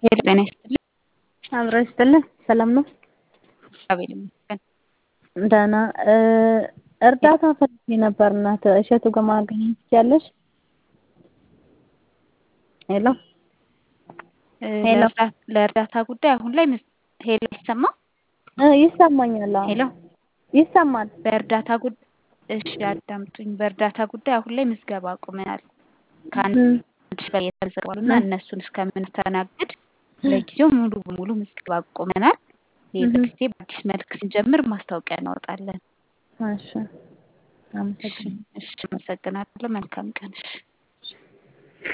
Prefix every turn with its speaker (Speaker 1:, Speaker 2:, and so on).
Speaker 1: ሄሎ ጤና ይስጥልኝ።
Speaker 2: አብሮ ይስጥልን። ሰላም ነው?
Speaker 1: እግዚአብሔር ይመስገን።
Speaker 2: ደህና እርዳታ ፈልጌ ነበር እናት እሸቱ ጋር ማገናኘት ትችያለሽ? ሄሎ ሄሎ
Speaker 1: ለእርዳታ ጉዳይ አሁን ላይ ሄሎ አይሰማም?
Speaker 2: እ ይሰማኛል። አዎ
Speaker 1: ሄሎ
Speaker 2: ይሰማል።
Speaker 1: በእርዳታ ጉዳይ እሺ አዳምጡኝ። በእርዳታ ጉዳይ አሁን ላይ ምዝገባ አቁመናል። ከአንድ ሺህ በላይ የተመዘገቡ እና እነሱን እስከምናስተናግድ ለጊዜው ሙሉ በሙሉ ምዝገባ አቁመናል። ሌላ ጊዜ በአዲስ መልክ ስንጀምር ማስታወቂያ እናወጣለን።
Speaker 2: እሺ አመሰግናለሁ።
Speaker 1: እሺ አመሰግናለሁ። መልካም ቀን። እሺ